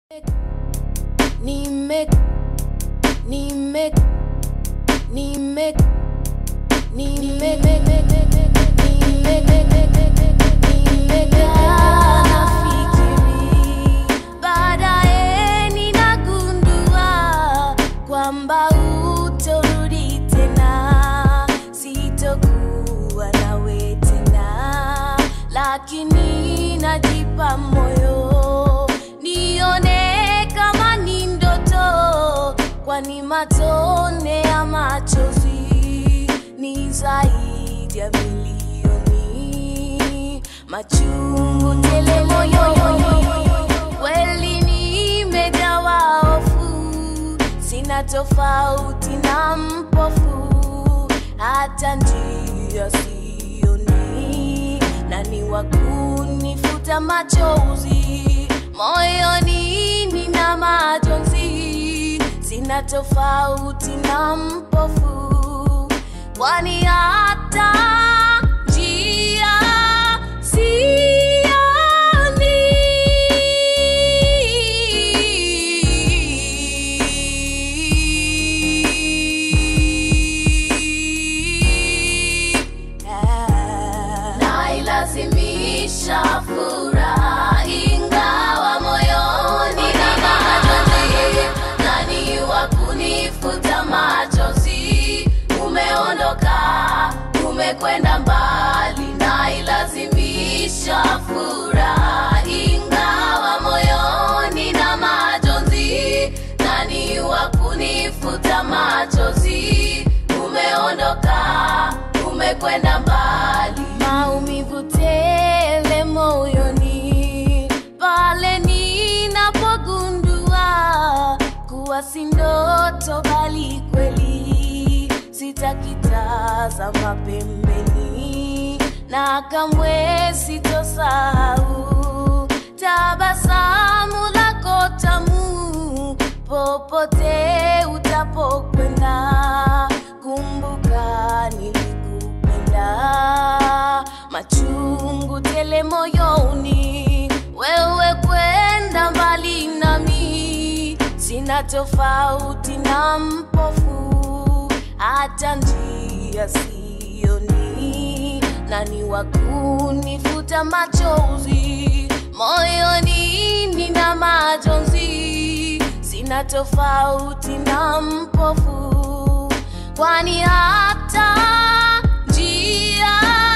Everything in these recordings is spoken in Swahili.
Nime, nime, nime, nime, nafikiri baadaye ninagundua kwamba utorudi tena, sitokuwa nawe tena, lakini najipa moyo nione kama ni ndoto, kwani matone ya machozi ni zaidi ya milioni, machungu tele moyoni, kweli nimejawa hofu, sina tofauti na mpofu, hata njia sioni, nani wa kunifuta machozi moyoni, nina majonzi, sina tofauti na mpofu, kwani hata njia sioni. Nailazimisha furaha ingawa moyoni na majonzi, nani wa kunifuta machozi? Umeondoka, umekwenda mbali, nailazimisha furaha ingawa moyoni na majonzi, nani wa kunifuta machozi? Umeondoka, umekwenda mbali, maumivu tele moyoni pale ninapogundua kuwa si ndoto bali kweli, sitakitazama pembeni na kamwe sitosahau tabasamu lako tamu popote utapokwenda. Kumbuka nilikupenda, machungu tele moyoni, wewe kwenda mbali nami, sina tofauti na mpofu, hata njia sioni, nani wa kunifuta machozi moyoni, nina majonzi, sina tofauti na mpofu, kwani hata njia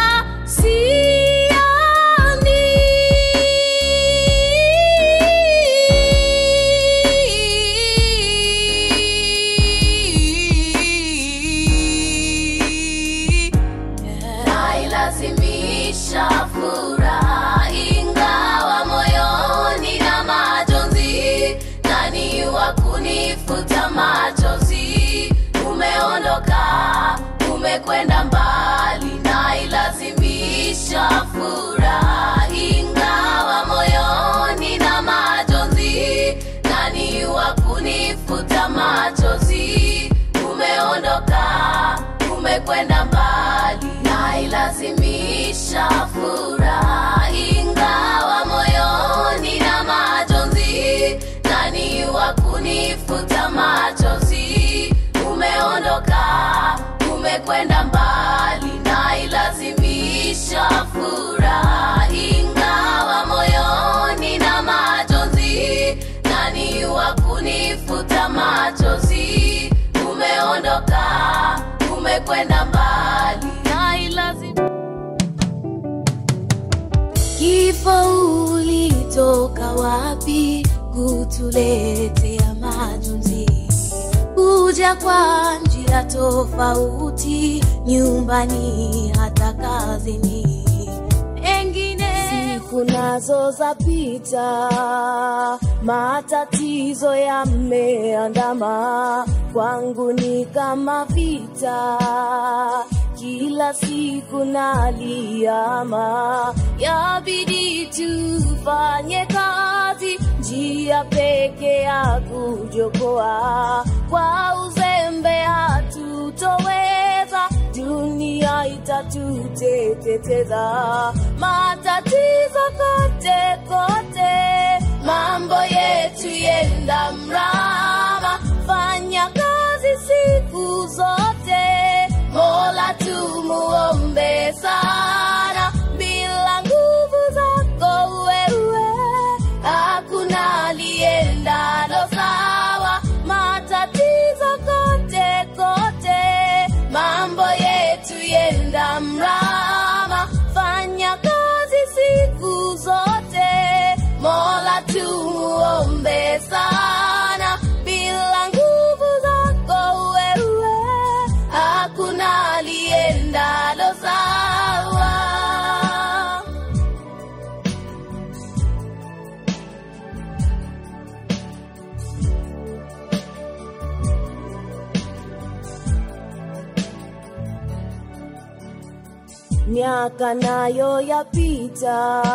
sioni. Nailazimisha furaha ingawa moyoni na majonzi, nani wa kunifuta machozi? Umeondoka, umekwenda mbali, nailazimisha furaha ingawa moyoni na majonzi, nani wa kunifuta machozi? Umeondoka, umekwenda mbali, nailazimisha furaha ingawa moyoni na majonzi, nani wa kunifuta machozi? Umeondoka, umekwenda mbali, nailazimisha furaha ingawa moyoni na majonzi, nani wa kunifuta machozi? Umeondoka, umekwenda mbali, nailazimisha Kifo ulitoka wapi kutuletea majonzi? Kuja kwa njia tofauti, nyumbani hata kazini. Pengine siku nazo zapita, matatizo yameandama, kwangu ni kama vita kila siku naliama, yabidi tufanye kazi, njia peke ya kujokoa. Kwa uzembe hatutoweza, dunia itatuteketeza. Matatizo kote kote, mambo yetu yenda mrama. Fanya kazi siku zote, Mola tumuombe sana. Bila nguvu zako wewe, hakuna aliendalo sawa. Matatizo kote kote, mambo yetu yenda mrama. Fanya kazi siku zote, Mola tumuombe sana. Bila nguvu zako wewe, hakuna aliendalo sawa. miaka nayo yapita,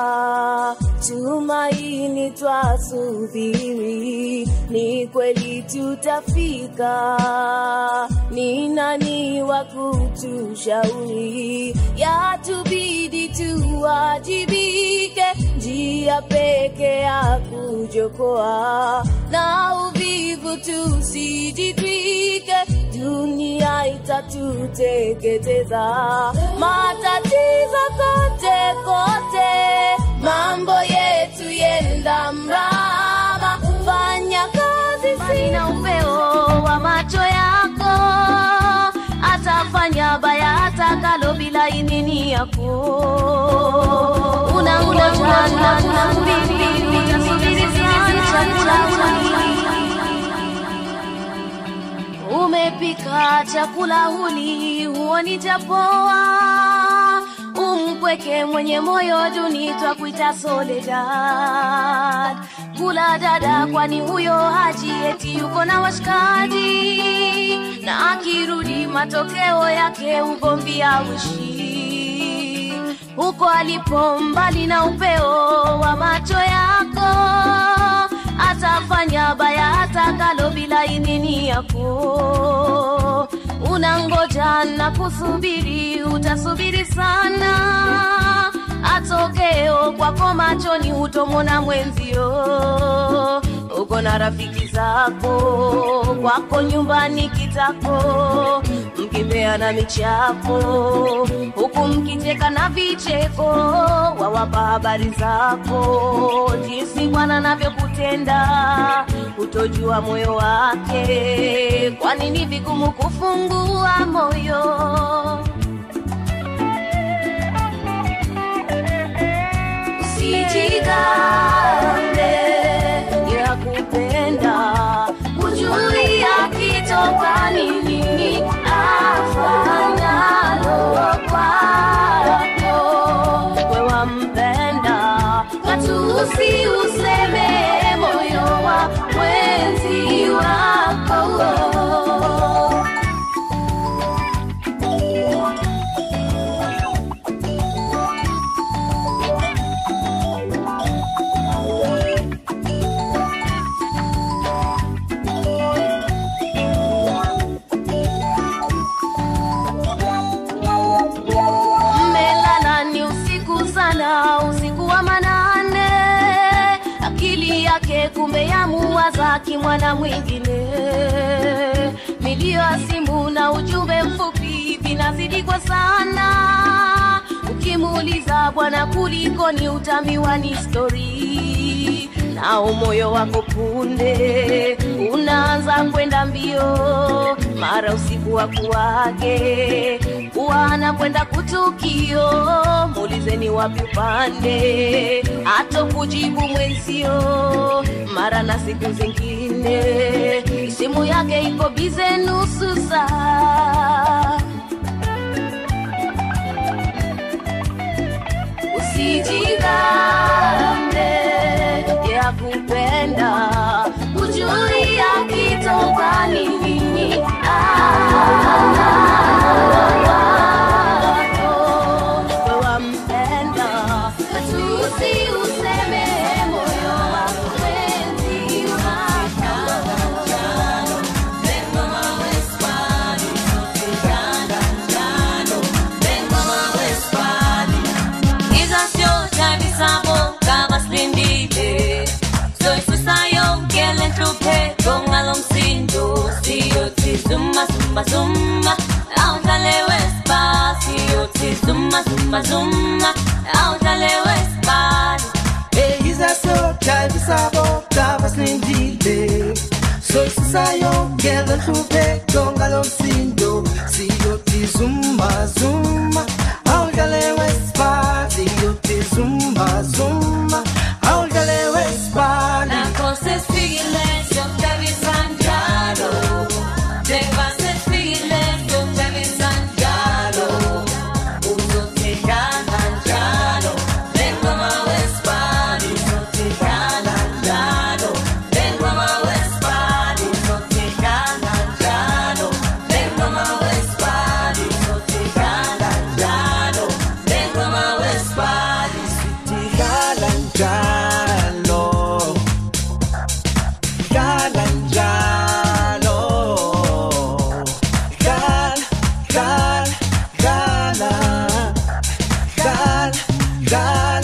tumaini twasubiri, ni kweli tutafika. Ni nani wa kutushauri? Yatubidi tuwajibike, njia peke ya kujokoa na uvivu tusijitwike, dunia itatuteketeza. Matatizo kote kote, mambo yetu yenda mrama. Fanya kazi Mbali na upeo wa macho yako, atafanya baya atakalo bila idhini yako. Unangoja na kusubiri, utasubiri sana. Umepika chakula huli, huoni japoa. Umpweke mwenye moyo duni, twakuita Soledad. Kula dada, kwani huyo haji eti yuko na washikaji, na akirudi matokeo yake ugomvi auishi huko alipo, mbali na upeo wa macho yako atafanya baya atakalo bila idhini yako. Unangoja na kusubiri, utasubiri sana. Atokeo kwako machoni hutomona mwenzio. Uko na rafiki zako, kwako nyumbani kitako, mkipeana michapo, huku mkicheka na vicheko, wawapa habari zako, jinsi Bwana anavyokutenda, utojua moyo wake, kwani ni vigumu kufungua moyo. Usijigambe ya kupenda, hujui akitoka nini afanyalo kwako. We wampenda, katusi useme moyo wa mwenzi wako. mmelala ni usiku sana, usiku wa manane, akili yake kumbe yamuwaza kimwana mwingine. Milio ya simu na ujumbe mfupi vinazidi kwa sana, ukimuuliza bwana, kulikoni, utamiwa ni stori nao moyo wako punde unaanza kwenda mbio, mara usiku wa kuwake wana kwenda kutukio, muulizeni wapi upande, ato kujibu mwenzio, mara na siku zingine simu yake iko bize nusu saa. Usijigambe ya kupenda, hujui akitoka nini wampenda tusi useme moyo wa mwenzi Hizo sio tabia zako kama spindile, sio zumba zumba aujalewe spasi yote zumba zumba zumba aujalewe spasi eyizasotyayisabota basilindile sosisayongela nhlupeko ngalo msindo siyothi zuma zuma awudlalewe sipali yothi zuma zuma awudlalewe sipali nakose sifile siyokutabisanjalo njengoba sesifile siyokutabisanjalo uzothekana njalo njengoba wesibali uzothekana njalo njengoba wesibali uzothekana njalo njengoba wesibali uzothekana njalo njengoba wesibali Dala njalo Dala njalo Dala Dala Dala Dala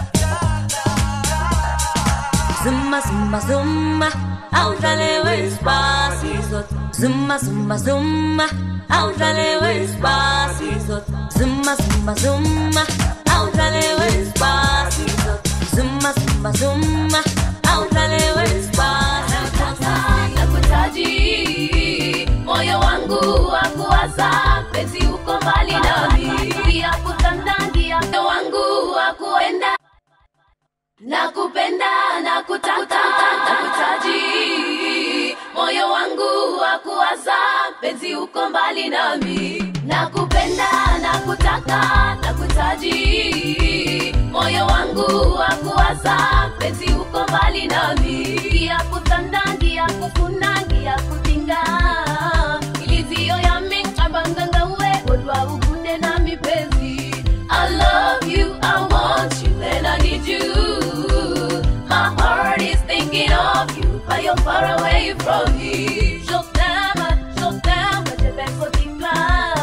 Dala Zumba, zumba, zumba, aujalewe espacios. Zumba, zumba, zumba, aujalewe espacios. Zumba, zumba, zumba, aujalewe espacios. Zumba, zumba, zumba, aujalewe espacios. Nakutaji moyo wangu wa kuwaza penzi uko mbali nami, pia kutandangia moyo wangu wa kuenda nakupenda nakutaka nakutaji moyo wangu wa kuwaza penzi uko mbali nami nakupenda nakutaka nakutaji moyo wangu wa kuwaza penzi uko mbali nami kia kutandangia kufunangia kutinga ilizio yami abanganga we odwa ukunde na mipenzi I love you, I want you, and I need you. My heart is thinking of you, but you're far away from me. Je t'aime, je t'aime, je vais continuer.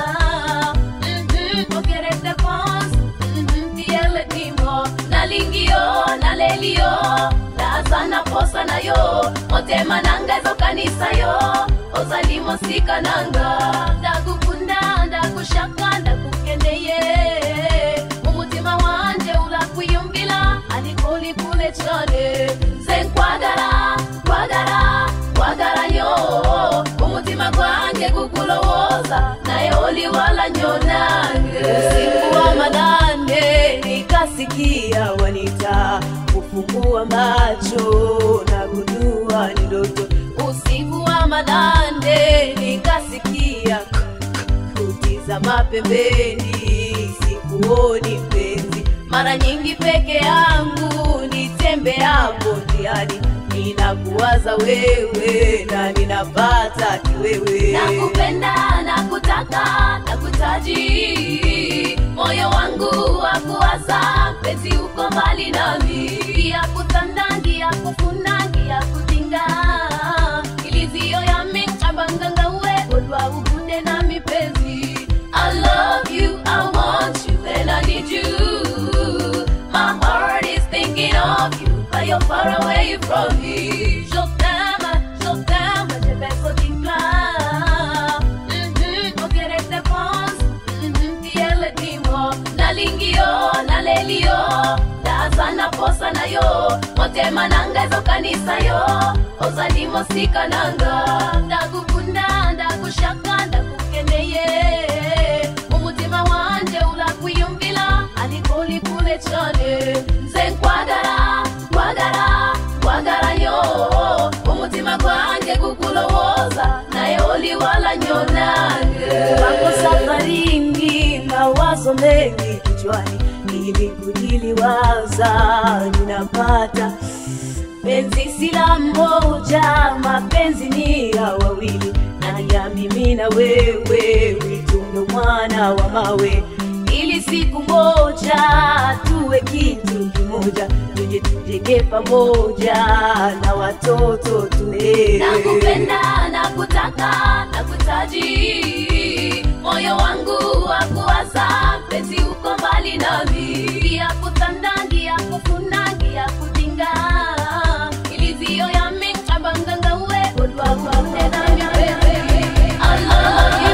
Mhm, pour que je te pense, mhm, tiele timo. Nalingio, nalelio, lazana posa na yo. Motema nanga ezo kanisa yo, ozalimo sika nanga. Ndakukunda, ndakushaka, ndakukendeye. Umutima wanje urakwiyumvira, ariko uri kure cane. Nze nkwagara, kwagara, kwagara yo. Umutima gwanjye kukulowoza, naye oli wala nyonange. Usiku wa manane nikasikia wanita kufungua macho na gundua ni ndoto. Usiku wa manane nikasikia kutizama pembeni, sikuoni mpenzi. Mara nyingi peke yangu nitembeapo njiani, ninakuwaza wewe na ninapata kiwewe. Nakupenda, nakutaka, nakutaji, moyo wangu wa kuwaza, mpenzi uko mbali nami, pia kutandangia, kufunangia, kutinga ilizio yami abanganga we odwa ukunde na mipenzi I love you, I want you, and I need you. My heart is thinking of you, but you're far away from me. Je t'aime, je t'aime, je vais continuer. Mhm, pour que je te pense, mhm, tiele timo. Nalingio, nalelio, lazana posa na yo. Motema nanga ezo kanisa yo, ozalimo sika nanga. Ndakukunda, ndakushaka, ndakukendeye. Umutima wanje urakwiyumvira, ariko uri kure cane. Nze nkwagara, kwagara, kwagara yo. Umutima gwanjye kukulowoza, naye oli wala nyonange. Wako safarini, mawazo mengi kichwani, ili kujiliwaza, ninapata penzi sila mmoja, mapenzi ni ya wawili, na ya mimi na wewe, witundo mwana wa mawe, ili siku moja tuwe kitu kimoja, tuje tujenge pamoja na watoto tulee. Nakupenda, nakutaka, nakutaji, moyo wangu wa kuwaza, penzi uko mbali nami, pia kutandangia, kufunangia, kutinga ilizio yami abanganga we odwa kukunde na mipenzi I love you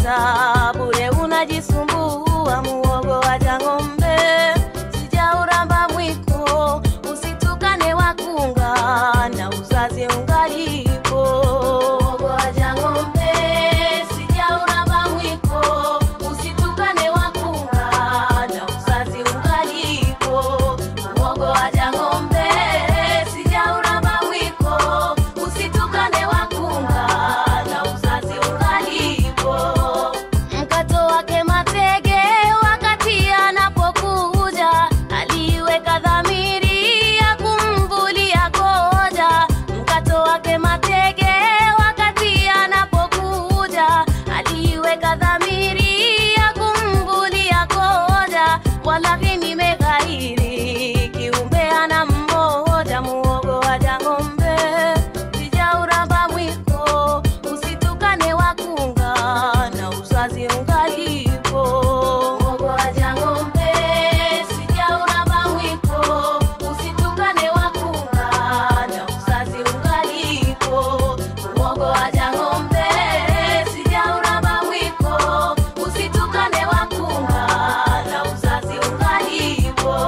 unapata bure unajisumbua muogo waja ng'ombe sijauramba mwiko usitukane wakunga na uzazi ungalipo muogo waja ng'ombe sijauramba mwiko usitukane wakunga na uzazi ungalipo muogo waja ng'ombe sijauramba mwiko usitukane wakunga na uzazi ungalipo mkato wake matege wakati anapokuja aliweka dhamiri ya kumvulia koja mkato wake matege wakati anapokuja aliweka dhamiri ya kumvulia koja walahi nimeghairi kiumbe ana mmoja muogo waja ng'ombe sijauramba mwiko usitukane wakunga na uzazi ungalipo muogo waja ng'ombe sijauramba mwiko usitukane wakunga na uzazi ungalipo muogo waja ng'ombe sijauramba mwiko usitukane wakunga na uzazi ungalipo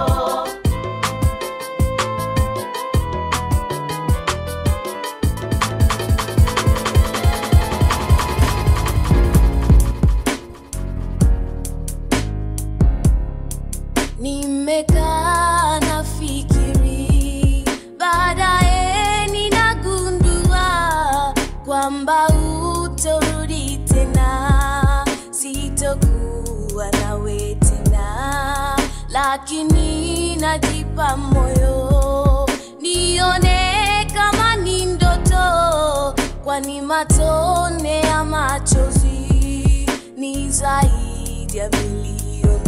nimekaa na fikiri baadaye ninagundua kwamba utorudi tena sitokuwa nawe tena lakini najipa moyo nione kama ni ndoto kwani matone ya machozi ni zaidi ya milioni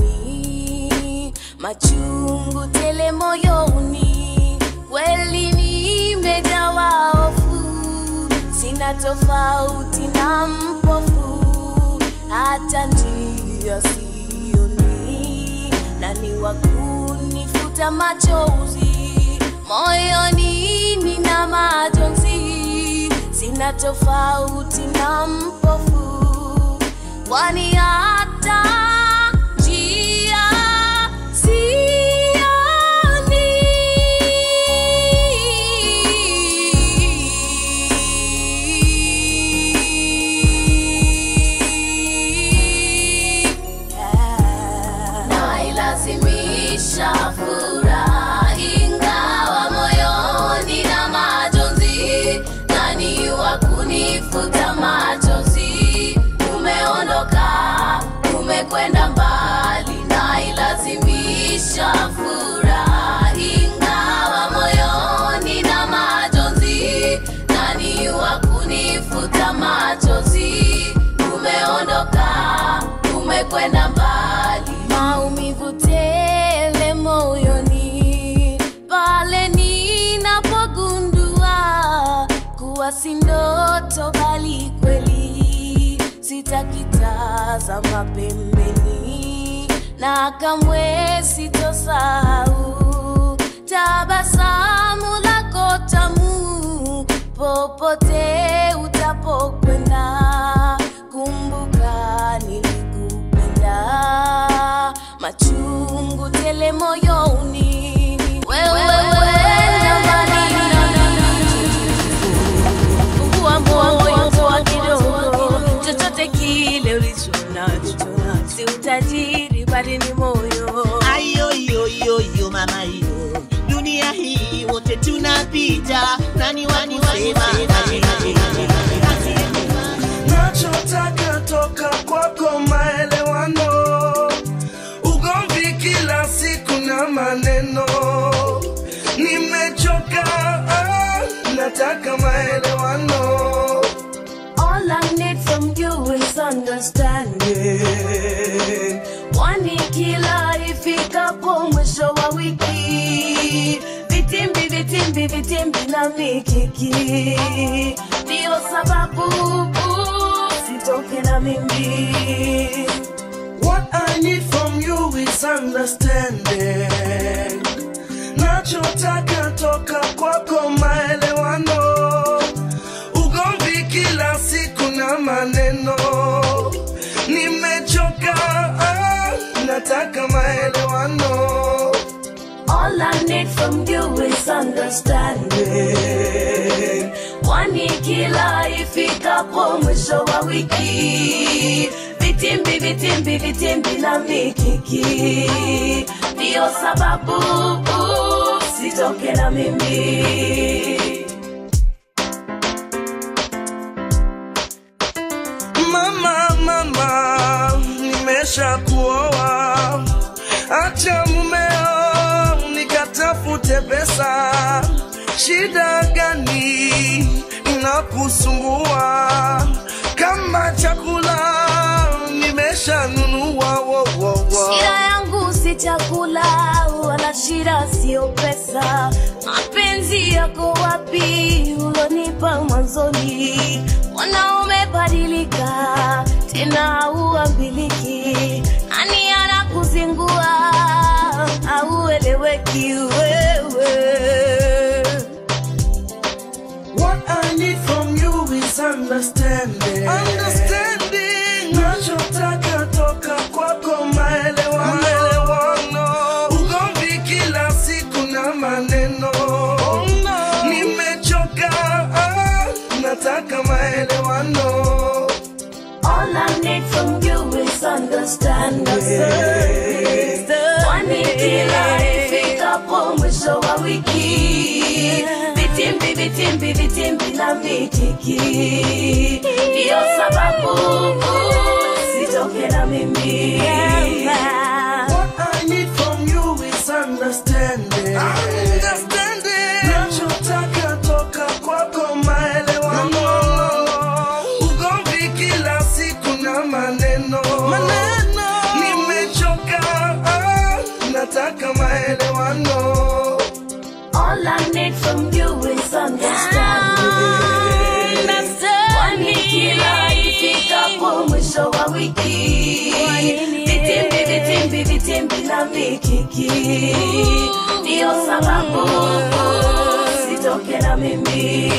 machungu tele moyoni kweli nimejawa hofu sina tofauti na mpofu hata njia sioni nani wa kunifuta machozi moyoni nina majonzi sina tofauti na mpofu kwani hata njia sioni nailazimisha furaha ingawa moyoni na majonzi nani wa kunifuta machozi umeondoka umekwenda mbali nailazimisha furaha ingawa moyoni na majonzi nani wa kunifuta machozi umeondoka umekwenda mbali maumivu tele moyoni pale ninapogundua kuwa si ndoto bali kweli sitakitazama pembeni na kamwe sitosahau tabasamu lako tamu popote utapokwenda kumbuka nilikupenda machungu tele moyoni wewe wenda mbali fungua moyo toa kidogo chochote kile ulicho nacho si utajiri bali ni moyo ayoyoyoyo mama yo dunia hii wote tunapita nani wakusema nachotaka toka kwako maelewano ugomvi kila siku na maneno nimechoka ah, nataka maelewano All I need from you is understanding. Kwani kila ifikapo mwisho wa wiki vitimbi vitimbi vitimbi na mikiki ndio sababu sitoke na mimi What I need from you is understanding. Nachotaka toka kwako maelewano, ugomvi kila siku na maneno, nataka maelewano All I need from you is understanding. Kwani kila ifikapo mwisho wa wiki vitimbi vitimbi vitimbi na mikiki ndiyo sababu uh, sitoke na mimi Mama, mama, nimesha kuoa, acha mumeo nikatafute pesa. Shida gani inakusumbua? Kama chakula nimeshanunua, wo, wo, wo. Shida yangu si chakula wala shida sio pesa. Mapenzi yako wapi ulonipa mwanzoni? Mbona umebadilika tena hauambiliki? Nani anakuzingua haueleweki wewe? What I need from you is understanding. Understanding. Nachotaka toka kwako maelewano. Maelewano. Ugomvi kila siku na maneno. Oh, no. Nimechoka, ah, nataka maelewano. All I need from you is understanding. Kwani kila ifikapo mwisho wa wiki vitimbi vitimbi vitimbi na vitiki ndiyo sababu sitoke na mimi What I need from you is understanding. Understanding. Nachotaka toka kwako maelewano. Ugomvi kila siku na maneno. Maneno. Nimechoka, ah, nataka maelewano. All I need from you is understanding. Kwani kila ifikapo mwisho wa wiki vitimbi vitimbi vitimbi na vikiki ndiyo sababu sitoke na mimi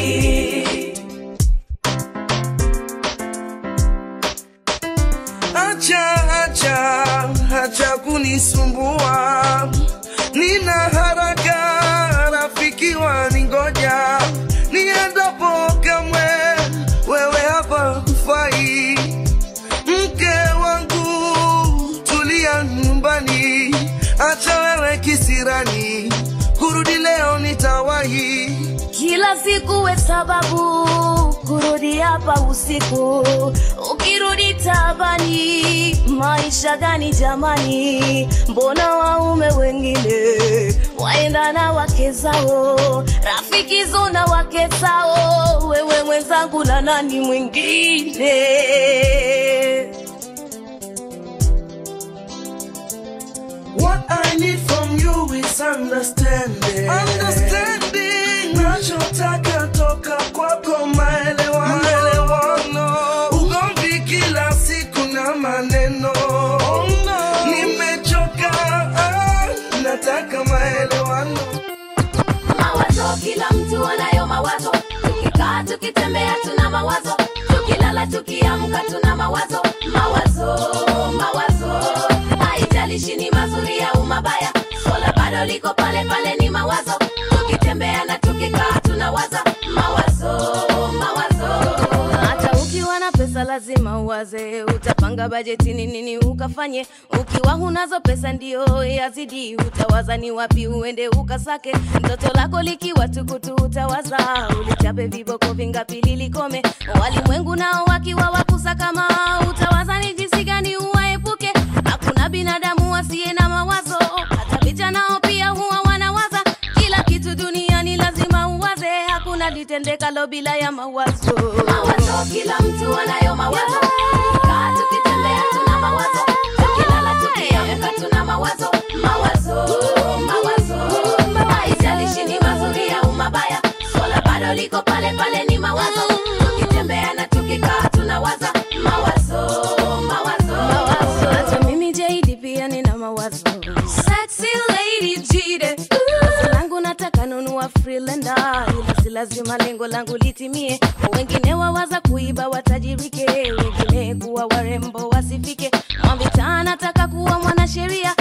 Acha, acha, acha kunisumbua. Nina haraka, rafiki waningoja. Niendapo kamwe, wewe hapa kufai. Mke wangu, tulia nyumbani. Acha wewe kisirani, kurudi leo nitawahi. kila siku we sababu kurudi hapa usiku ukirudi tabani maisha gani jamani mbona waume wengine waenda na wake zao rafiki zona wake zao wewe mwenzangu na nani mwingine What I need from you is understanding. Understanding. Nachotaka toka kwako maelewano. Maelewano. Ugomvi kila siku na maneno. Oh, no. Nimechoka, ah, nataka maelewano. mawazo kila mtu anayo mawazo tukikaa tukitembea tuna mawazo tukilala tukiamka tuna mawazo mawazo mawazo haijalishi ni mazuri au mabaya swala bado liko pale pale ni mawazo tukitembea na tukikaa tunawaza mawazo mawazo hata ukiwa na pesa lazima uwaze utapanga bajeti ni nini ukafanye ukiwa hunazo pesa ndio yazidi utawaza ni wapi uende ukasake mtoto lako likiwa tukutu utawaza ulichape viboko vingapi lilikome walimwengu nao wakiwa wakusa kama utawaza ni jinsi gani uwaepuke hakuna binadamu asiye na mawazo hata picha nao pia huwa wanawaza kila kitu duniani lazima uwaze hakuna litendekalo bila ya mawazo mawazo kila mtu anayo mawazo kaa tukitembea tuna mawazo tukilala tukiamka tuna mawazo mawazo mawazo haijalishi ni mazuri au mabaya swala bado liko pale pale ni mawazo tukitembea na tukikaa tunawaza mawazo mawazo hata mimi JD pia nina mawazo sexy lady jide Wazo langu nataka nunua freelander ila si lazima lengo langu litimie wengine wawaza kuiba watajirike wengine kuwa warembo wasifike mwambita nataka kuwa mwanasheria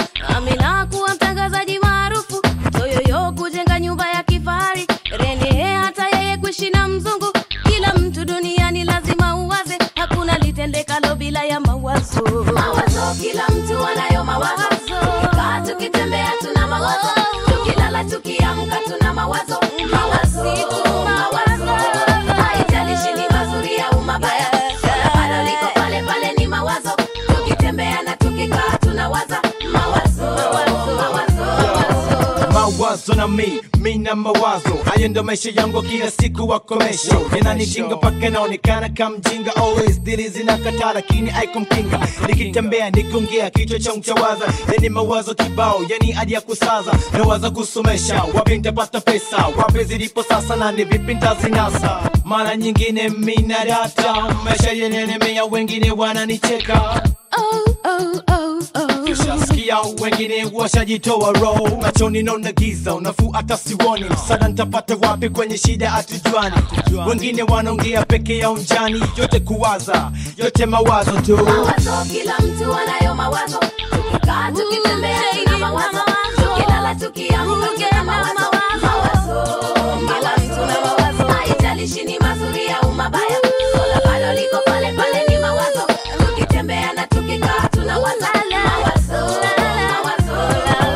mawazo na mi mi na mawazo hayo ndo maisha yangu kila siku wakomesho yananijinga paka naonekana kamjinga always dili zinakataa lakini aikumkinga nikitembea nikiongea kichwa cha mchawaza yani mawazo kibao yani hadi ya kusaza nawaza kusomesha wapi nitapata pesa wapi zilipo sasa na ni vipi ntazinasa mara nyingine mina data maisha yenenemea wengine wananicheka Oh, oh, oh, oh. Kishasikia wengine washajitoa roho machoni naona giza unafuu hata siwoni msada ntapata wapi kwenye shida hatujuani wengine wanaongea peke yao njani yote kuwaza yote mawazo tu mawazo kila mtu anayo mawazo tukikaa tukitembea tuna mawazo tukilala tukiamka tuna mawazo mawazo kila mtu na mawazo haijalishi ni mazuri au mabaya sola bado liko pale pale ni mawazo tukitembea na tukikaa tuna waza mawazo mawazo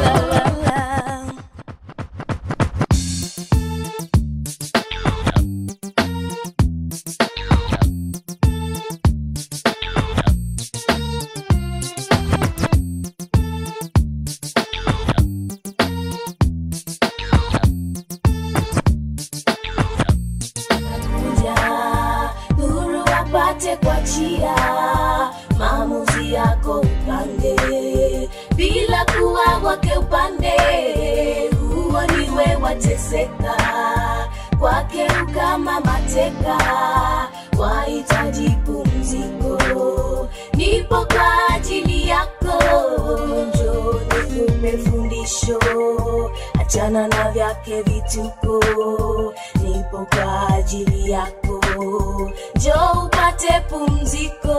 kuja huru wapate kwa chia maamuzi yako upange bila kuwa wake upande huo niwe wateseka kwake kama mateka wahitaji pumziko nipo kwa ajili yako njo nikupe fundisho achana na vyake vituko nipo kwa ajili yako njo upate pumziko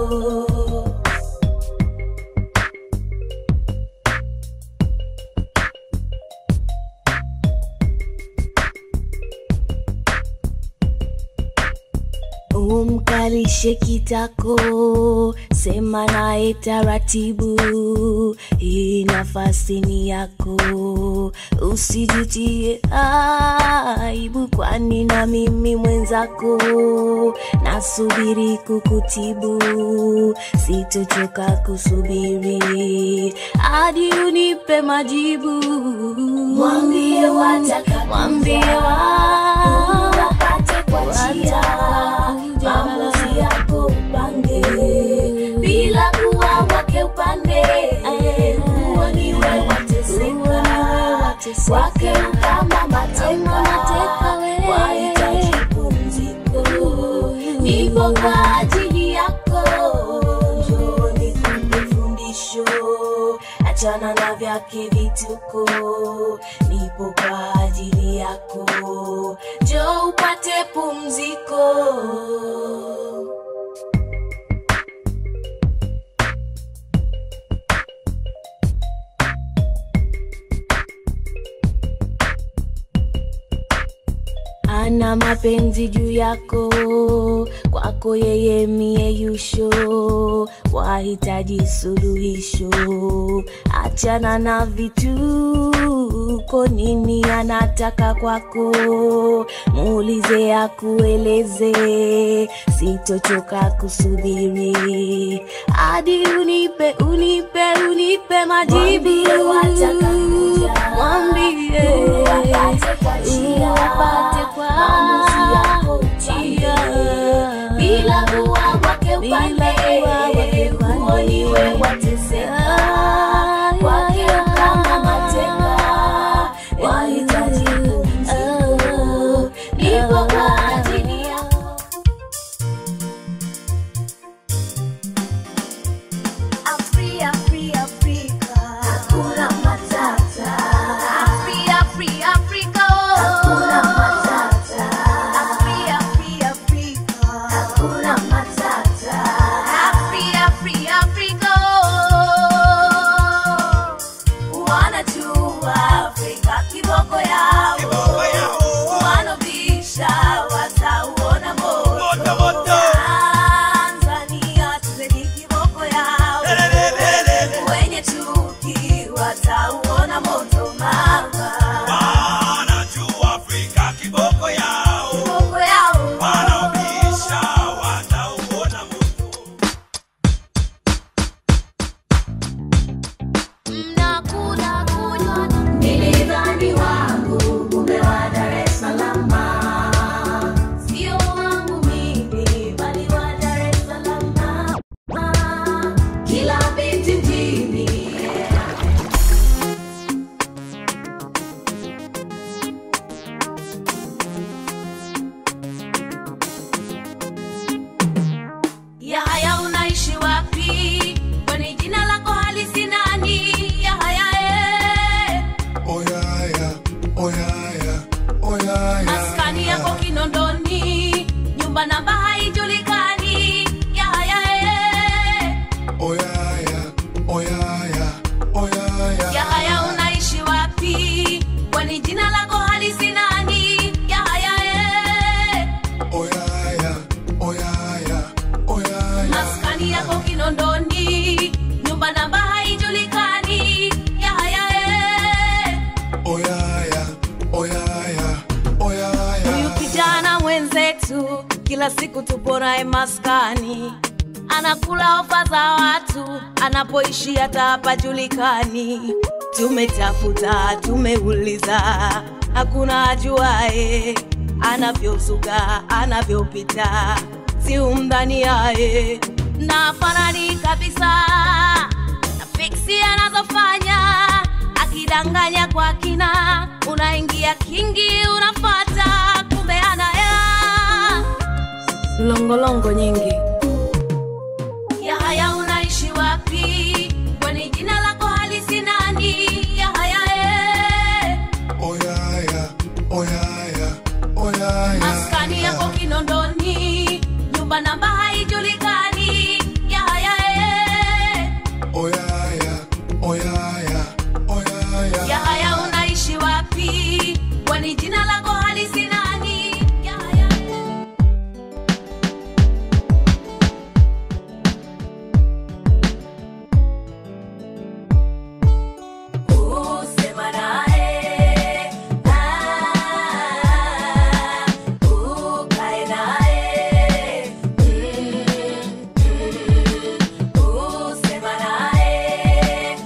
umkalishe kitako sema naye taratibu hii nafasi ni yako usijutie aibu kwani na mimi mwenzako nasubiri kukutibu sitochoka kusubiri hadi unipe majibu mwambie wataka mwambie wa wapate kwa njia maamuzi yako upange bila kuwa wake upande huo niwe wateseka wake kama mateka wahitaji pumziko nipo kwa ajili yako njoo nikupe fundisho achana na vyake vituko nipo kwa ajili yako njoo upate pumziko ana mapenzi juu yako kwako yeye mie yusho wahitaji suluhisho achana na vituko nini anataka kwako muulize akueleze sitochoka kusubiri hadi unipe unipe unipe majibu mwambie upate kwa njia bila kuwa wake upande huo niwe wateseka kwake kama mateka wahitaji pumziko nipo kwa ajili yako Afri, Afri, Afrika. kila siku tupo naye maskani anakula ofa za watu anapoishi hata hapajulikani tumetafuta tumeuliza hakuna ajuae anavyozuga anavyopita si umdhani yaye na fanani kabisa na fiksi anazofanya akidanganya kwa kina unaingia kingi unafata kumbe anaya longolongo nyingi yahaya unaishi wapi kwani jina lako halisi nani yahaya eh. Oyaya, oyaya, oyaya. maskani yako kinondoni nyumba namba haijulikani yahaya eh. Oyaya, oyaya, oyaya. yahaya unaishi wapi kwani jina lako halisi nani yahaya Usema naye, ah, ukae naye, mm, mm, usema naye,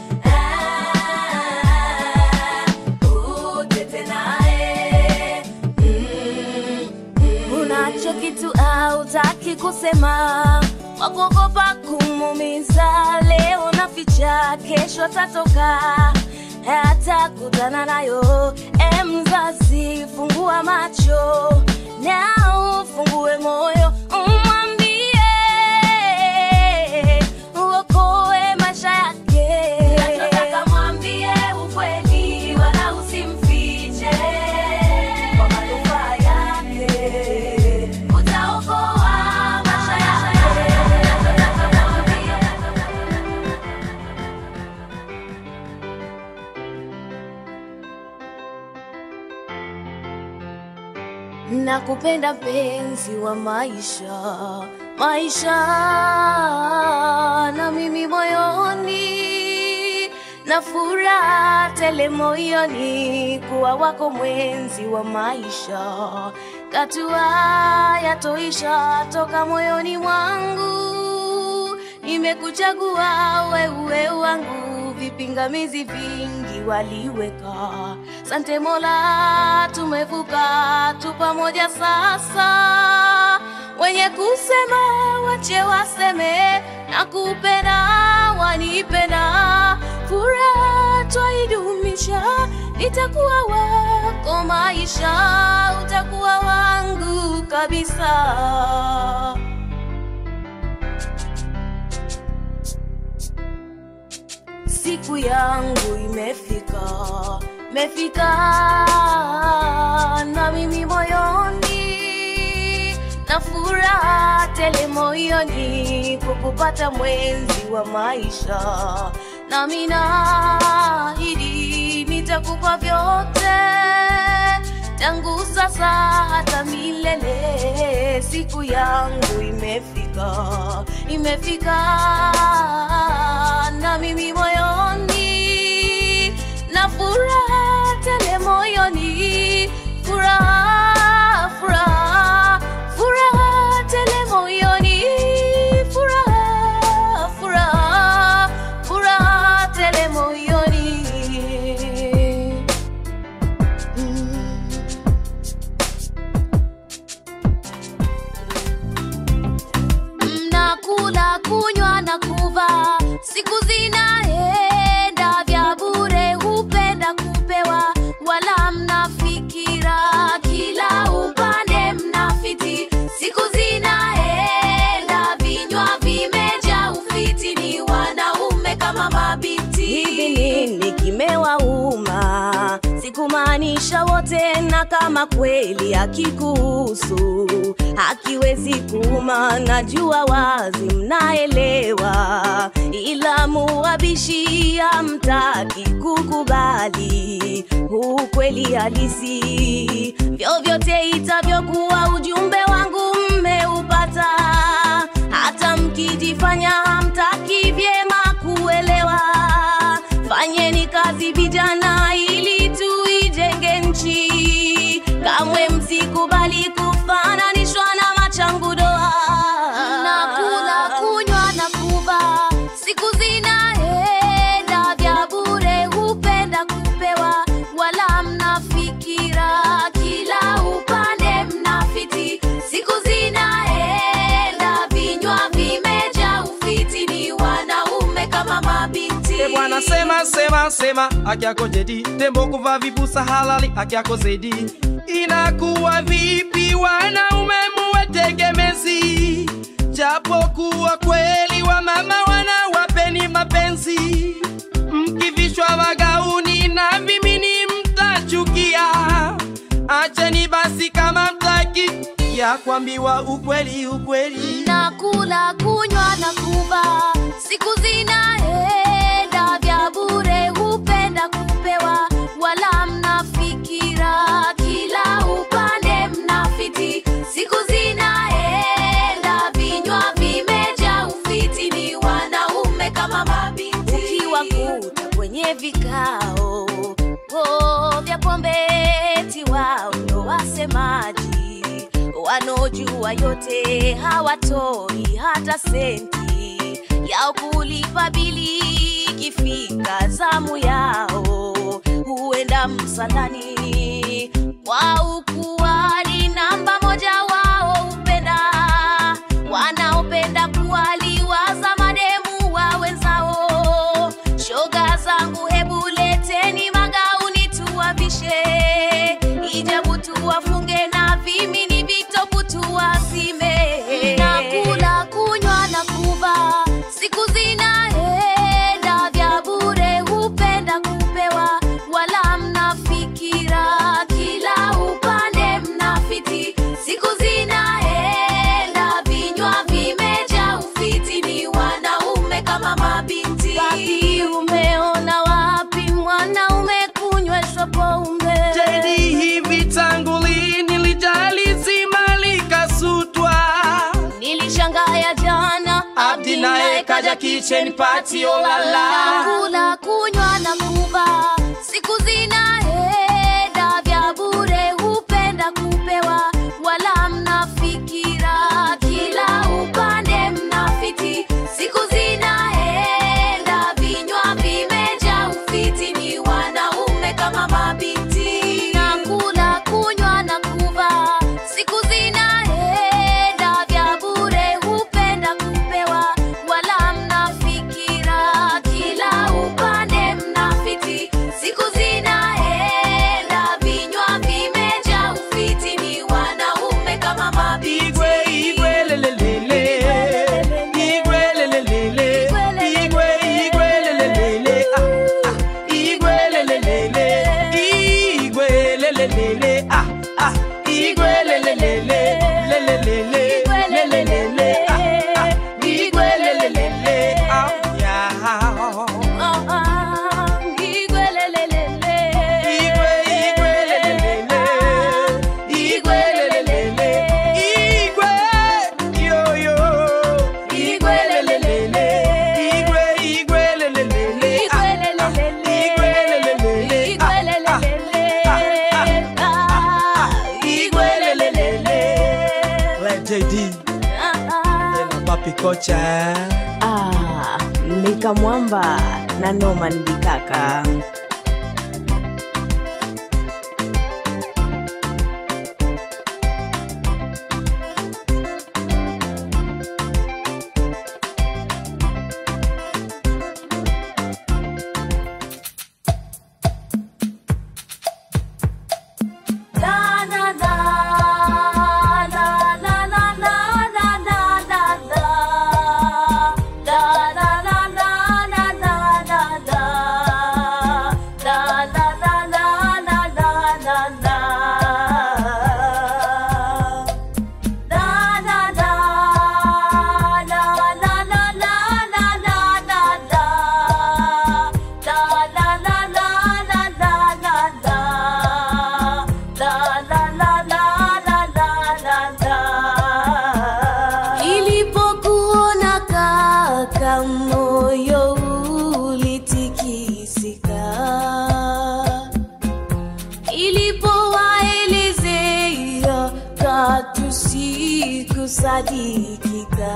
ah, utete naye, mm, unacho kitu hautaki kusema wakuogopa kumumiza leo na ficha kesho tatoka hata kutana nayo e mzazi fungua macho na ufungue moyo umwambie uokoe maisha yake nachotaka mwambie ukweli wala usimfiche kwa manufaa yake utaokoa maisha yake nachotaka mwambie nakupenda mpenzi wa maisha maisha na mimi moyoni na furaha tele moyoni kuwa wako mwenzi wa maisha katua yatoisha toka moyoni mwangu nimekuchagua wewe wangu vipingamizi vingi waliweka sante mola tumevuka tu pamoja sasa wenye kusema wache waseme na kupenda wanipenda furaha twaidumisha nitakuwa wako maisha utakuwa wangu kabisa siku yangu imefika mefika na mimi moyoni na furaha tele moyoni kukupata mwenzi wa maisha nami naahidi nitakupa vyote tangu sasa hata milele siku yangu imefika imefika na mimi moyoni na furaha tele moyoni furaha furaha furaha tele moyoni furaha furaha furaha tele moyoni mm. mnakula kunywa na kuva siku zinaenda vya bure hupenda kupewa wala mnafikira kila upande mnafiti siku zinaenda vinywa vimeja ufiti ni wanaume kama mabinti hivi nini kimewauma sikumaanisha wote na kama kweli hakikuhusu hakiwezi kuuma najua wazi mnaelewa ila muwabishi hamtaki kukubali ukweli halisi vyovyote itavyokuwa ujumbe wangu mmeupata hata mkijifanya hamtaki vyema kuelewa fanyeni kazi vijana ili tuijenge nchi kamwe msikubali kufananishwa na machangu wanasema sema haki yako Jedi, tembo kuvaa vibusa halali haki yako Zedi. Inakuwa vipi wanaume muwe tegemezi, japokuwa kweli wa mama wanawapeni mapenzi, mkivishwa magauni na vimini mtachukia. Acheni basi kama mtaki ya kuambiwa ukweli ukweli. nakula kunywa na kuva siku zinaenda vya bure hupenda kupewa wala mnafikira kila upande mnafiti siku zinaenda vinywa vimeja ufiti ni wanaume kama mabinti ukiwakuta kwenye vikao oh, vya pombeti wao ndo wasemaji wanaojua yote hawatoi hata senti yao kulipa bili ikifika zamu yao huenda msalani kwa ukuali namba moja wao upenda wanaopenda kuwaliwaza mademu wa wenzao shoga zangu hebu leteni magauni tuwavishe ijabu tuwafunge na vimini vitopu tuwazime nakula kunywa na kuva siku zinaenda vya bure hupenda kupewa wala mnafikira kila upande mnafiti siku zinaenda vinywa vimeja ufiti ni wanaume kama mabinti Papi, umeona wapi mwanaume kunyweshwa pombe Jedi, hivi tangu lini lijali zima likasutwa? nilishangaya jana Abdi naye kaja kitchen party, oh la la. kula kunywa na kuva siku zinaenda vya bure hupenda kupewa wala mnafikira kila upande mnafiti siku zinaenda vinywa vimeja ufiti ni wanaume kama mabinti nakula kunywa na kuva siku zinaenda vya bure hupenda kupewa wala mnafikira kila upande mnafiti siku zinaenda vinywa vimeja ufiti ni wanaume kama mabinti Igwe, igwe, lelelele. Igwe, lelelele. Igwe, igwe, lelelele. Ah, ah. Igwe, lelelele. Igwe, lelelele. Ah, ah. Igwe, lelelele. Lelelele. Lelelele. Ah, ah. Igwe, lelelele. Ah, yeah. Ah, ah, igwelelelele. Igwe, igwe, lelelele. Igwe, lelelele. Igwe, yo, yo. Igwe, lelelele. Igwe, igwe, lelelele. Ah, ah. Igwe, lelelele. Ah, ah. Ah, ah. Ah, Igwe, lelelele. Let JD na Papi Kocha eh? Ah, Mika Mwamba na Norman Bikaka. La, la, la, la, la, la, la, la, la, la, la. La, la, la, la, la, la, la, la. La, la, la, la, la, la, la, la. La, la, la, la, la, la, la, la, la, la, la. La, la, la, la, la, la, la, la. La, la, la, la, la, la, la, la. Nilipokuona kaka moyo ulitikisika ilipowaelezea katu sikusadikika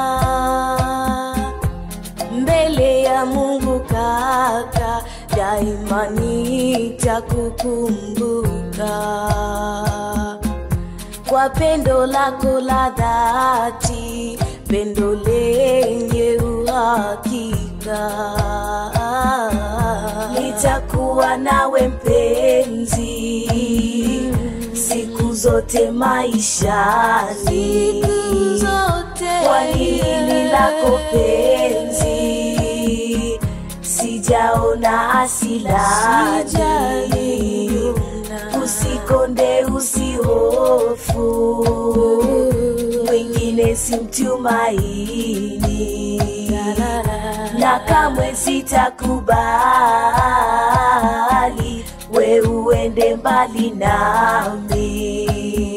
mbele ya Mungu kaka, daima nitakukumbuka kwa pendo lako la dhati, pendo lenye uhakika. nitakuwa nawe mpenzi siku zote maishani kwa hili lako penzi sijaona asilani usikonde usihofu mwingine simtumaini na kamwe sitakubali we uende mbali nami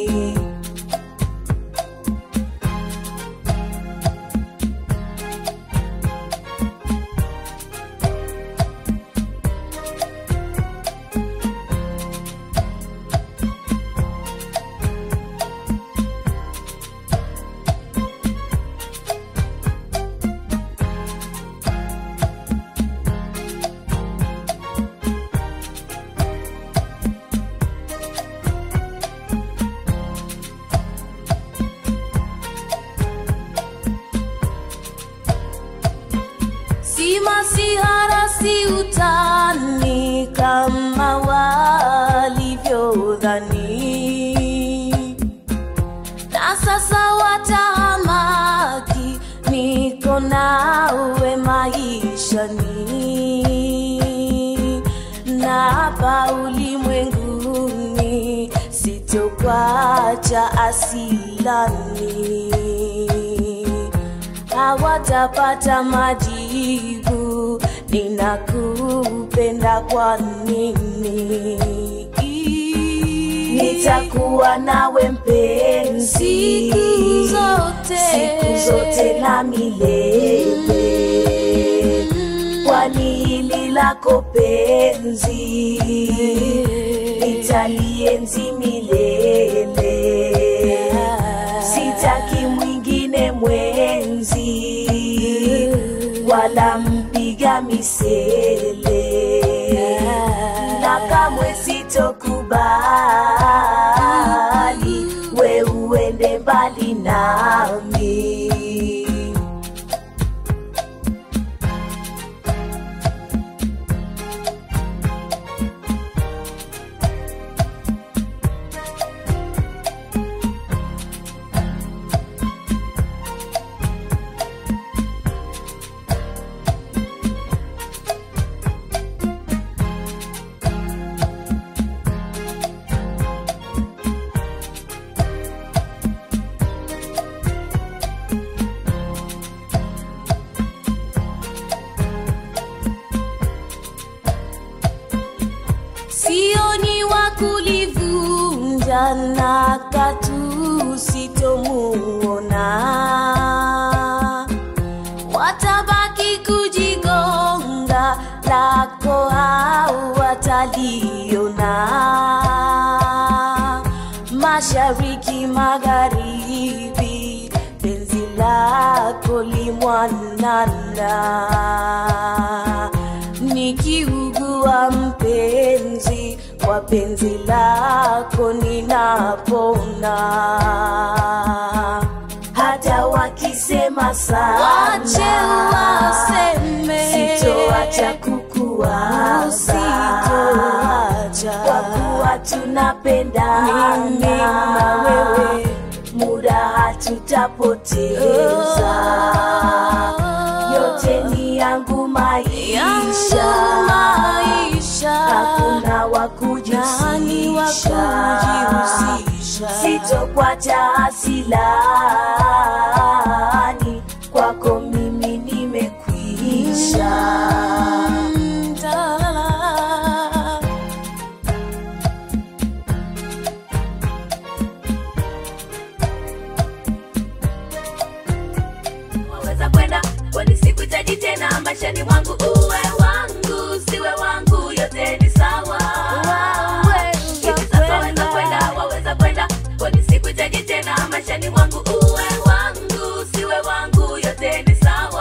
si masihara si utani kama walivyodhani na sasa watahamaki niko nawe maishani na hapa ulimwenguni sitokwacha asilani hawatapata majibu ninakupenda kwa nini nitakuwa nawe mpenzi Siku zote. siku zote na milele kwani hili lako penzi nitalienzi milele sitaki mwingine mwenzi wala mpiga misele na kamwe sitokubali we uende mbali nami sioni wa kulivunja na katu sitomuona watabaki kujigonga lako au wataliona mashariki magharibi penzi lako limwanana nikiugua mpenzi kwa penzi lako ninapona hata wakisema sana wache waseme sitoacha kukuwaza Usitoacha. kwa kuwa tunapendana Mimi na wewe. muda hatutapoteza yote ni yangu maisha yangu maisha hakuna nani wa wakujihusisha kujihusisha sitokwacha asilani kwako mimi nimekwisha Mm, talala. waweza kwenda kwani sikuhitaji tena maishani mwangu uwe wangu siwe wangu yote ni sawa hivi sasa waweza kwenda waweza kwenda kwani sikuhitaji tena maishani mwangu uwe wangu siwe wangu yote ni sawa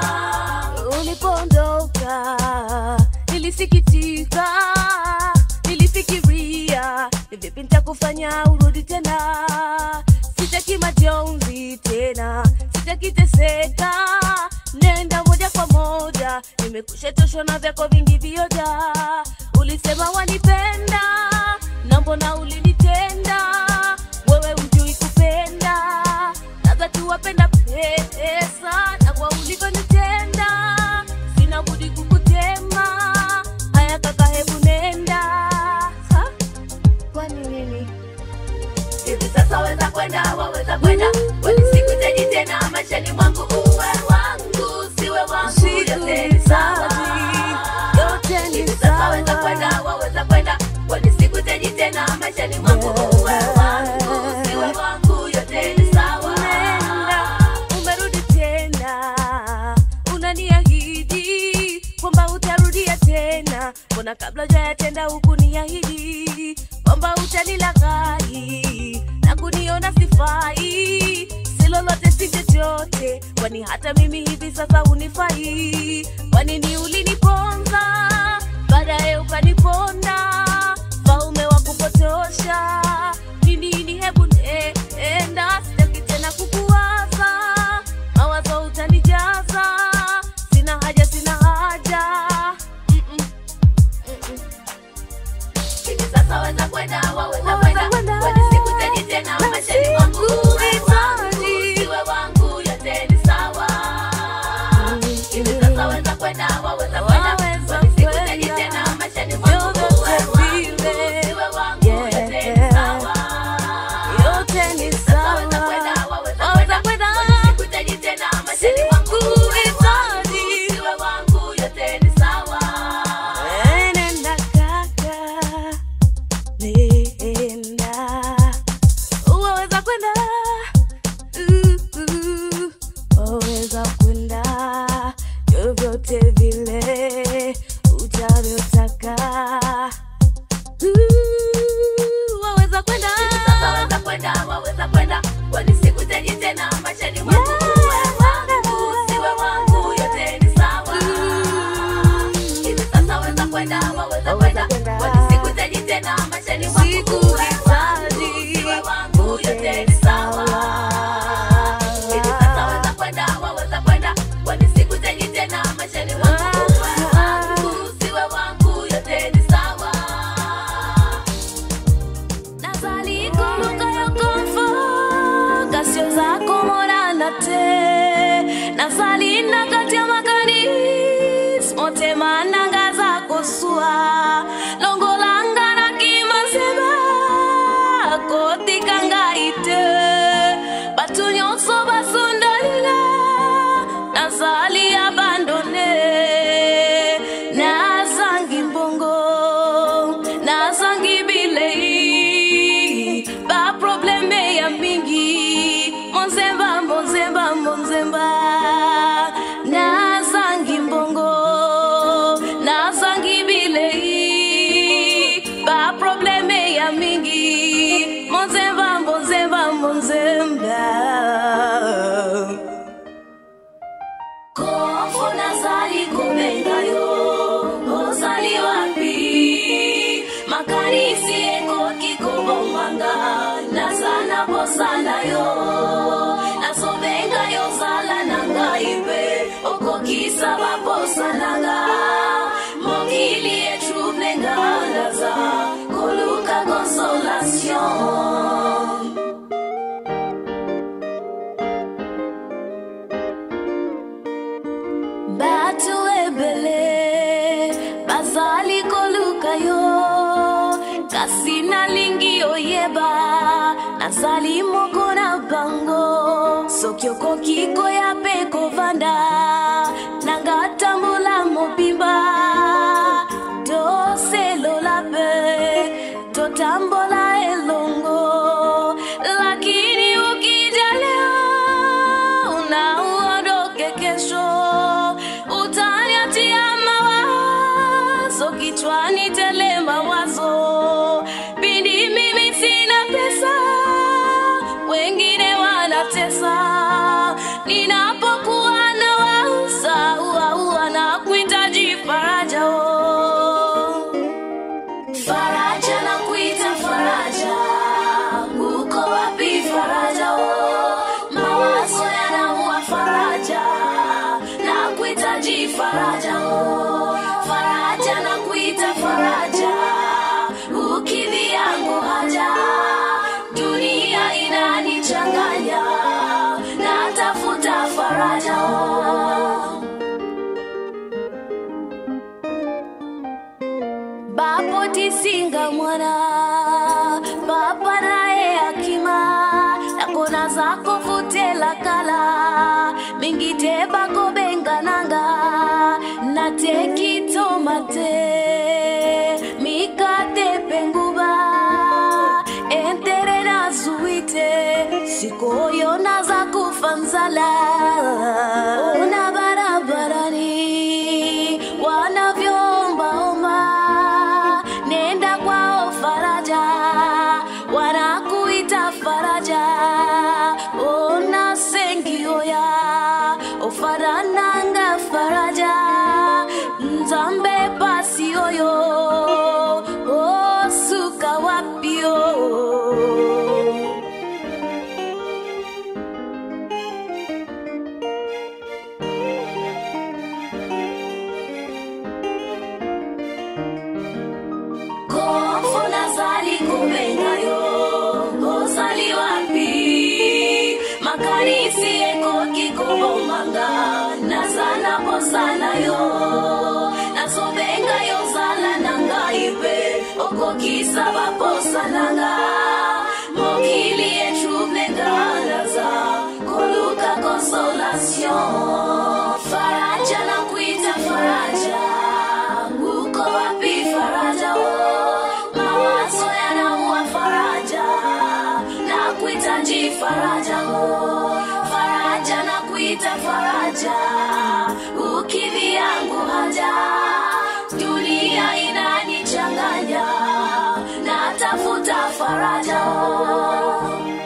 ulipoondoka nilisikitika nilifikiria ni vipi nitakufanya urudi tena sitaki majonzi tena sitakiteseka nenda moja kwa moja nimekushetosha na vyako vingi vioja ulisema wanipenda na mbona ulinitenda wewe ujui kupenda nadhati wapenda pesa na kwa ulivyonitenda sina budi kukutema haya kaka hebu nenda ha? kwani nini hivi sasa weza kwenda waweza kwenda kwani sikuhitaji tena maishani mwangu uwe wangu siwe wangu yote ni sawa yote ni hivi sasa weza sawa kwenda waweza kwenda kwani sikuhitaji tena maishani mwangu uwe wangu siwe wangu yote ni sawa Nenda, umerudi tena unaniahidi kwamba utarudia tena mbona kabla ujayatenda huku niahidi kwamba utanilaghai na kuniona sifai si lolote si chochote kwani hata mimi hivi sasa unifai kwanini uliniponza baadaye ukaniponda faume wa kupotosha ni nini hebu enda sitaki tena kukuwaza mawazo utanijaza sina haja sina haja Mm-mm. Mm-mm. hivi sasa weza kwenda waweza Waweza kwenda kwenda. kwani sikuhitaji tena maishani mwangu uwe wangu siwe wangu yote ni sawa hivi sasa weza kwenda waweza kwenda Waweza kwani sikuhitaji kwenda. tena maishani mwangu uwe wangu siwe wangu yote ni sawa yote ni sasa weza sawa kwenda waweza Waweza kwenda kwenda. kwani sikuhitaji tena maishani mwangu uwe wangu Sikuhitaji. siwe wangu yote ni sawa Nenda kaka, nenda. Waweza kwenda, uh, uh, waweza kwenda vyovyote vile utavyotaka. Uh, waweza kwenda. sasa weza kwenda waweza kwenda kwani sikuhitaji tena maishani mwangu uwe wangu siwe wangu yote ni sawa hivi sasa weza kwenda waweza kwenda kwenda. kwani sikuhitaji tena maishani mwangu uwe wangu siwe wangu yote ni sawa hivi sasa weza kwenda waweza kwenda kwani sikuhitaji tena maishani mwangu uwe wangu siwe wangu yote ni sawa nazali koluka yo konfo kasio zako monana te nazali na kati ya makanis motema nanga za kosua longolanga na kimasema kotika ngai te bato nyonso basundolinga nazali abandone nazangi mbongo nazangi bilei baprobleme ya mingi monzemba monzemba monzemba nazangi mbongo nazangi bilei baprobleme ya mingi monzemba monzemba monzemba kofo nazali kobenga yo ozali wapi makanisi ekoki kobomanga naza na bosana yo nazobenga yo zala na ngai mpe okokisa baposa nanga mokili etublenga naza koluka consolation bato ebele bazali koluka yo kasi nalingi oyeba nazali moko na bango soki okoki koya mpe kovanda nanga tambola mobimba toselola mpe totambola elongo lakini ukija leo na uondoke kesho utaniatia mawazo kichwani tele mawazo pindi mimi sina pesa wengine wanatesa ninapokuwa na wausa uaua na kuhitaji faraja oh. faraja na kuita faraja uko wapi faraja oh? mawazo yanaua faraja na kuhitaji faraja oh. bapo tisinga mwana papa naye akima nakona zako futela kala mingite bako bengananga natekitomate mikate penguba entere nazuite sikoyo naza kufa nzala ona barabarani wanavyoombaomba nenda kwao faraja wanakuita faraja ona sengioya ofarananga faraja nzambe pasi oyo osuka wapio Kofo nazali kubengayo ozali wapi makanisi ekoki kobomanga nazala posana yo nazobenga yo zala na ngai mpe okokisa baposa nanga mokili etrublegalaza koluka consolation faraja na kuita faraja uko wapi faraja o mawazo yanaua faraja na kuhitaji faraja o faraja na kuita faraja ukidhi yangu haja dunia inanichanganya natafuta faraja o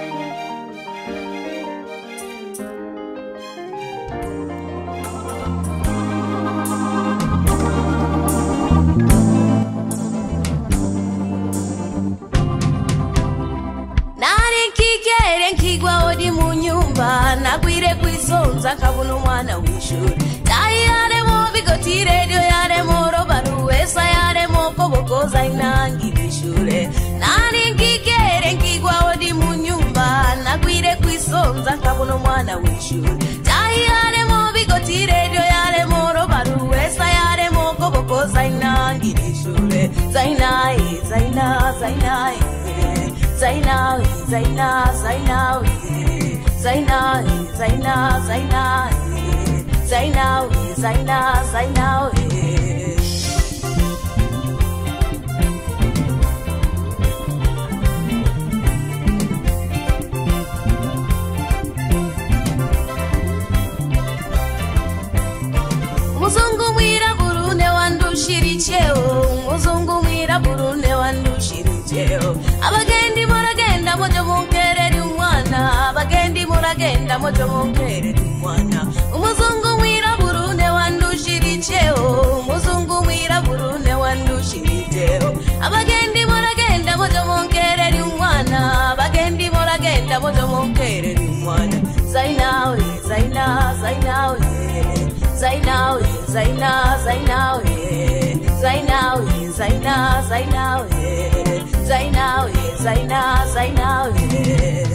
nari nkigere nkigwa odi mu nyumba nagwire kwisonza nkabona umwana w'ishuri tayi yaremo bigoti redio yaremo robaruwesa yaremo kobokoza inangira ishure nari nkigere nkigwa odi mu nyumba nagwire kwisonza nkabona umwana w'ishuri tayi yaremo bigoti redio yaremo robaruwesa yaremo kobokoza inangira ishure zainaye zaina zainaye Zainawi, Zaina, Zainawi, Zainawi, Zaina, Zainawi, Zainawi, Zaina, Zainawi. Muzungu mwirabura ne wandushira icheo Muzungu mwirabura ne wandushira icheo Abagendi muragenda mojo munkereri umwana Abagendi muragenda mojo munkereri umwana Umuzungu mwirabura ne wandushira icheo Umuzungu mwirabura ne wandushira icheo Abagendi muragenda mojo munkereri umwana Abagendi muragenda mojo munkereri umwana Zainawe, Zaina, Zainawe Zainawe, Zaina, Zainawe, Zainawe, Zaina, Zainawe, Zainawe, Zaina, Zainawe.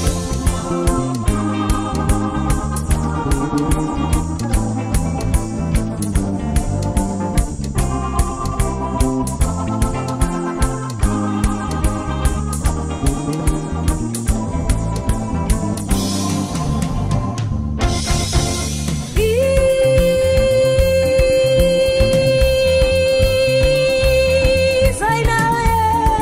Zainawe.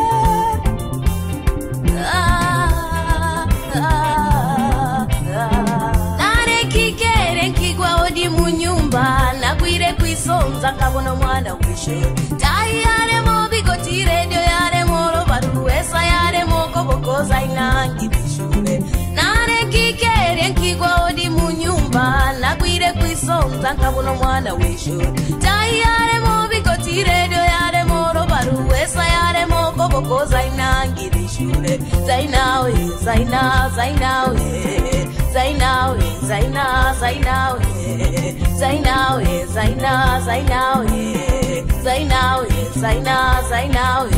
Ah, ah, ah. nare kigere nkigwa odi mu nyumba nagwire kwisonza nkabona omwana w'ishuri tayi yaremo bigoti redio yaremo robaruwesa yaremo kobokoza inangira ishure nare kigere nkigwa odi mu nyumba nagwire kwisonza nkabona omwana w'ishuri tayi yaremo bigoti redio yaremo robaruwesa yaremo kobokoza inangira ishure zainawe zaina zainawe zainawe zaina zainawe zainawe zaina zainawe zainawe zaina zainawe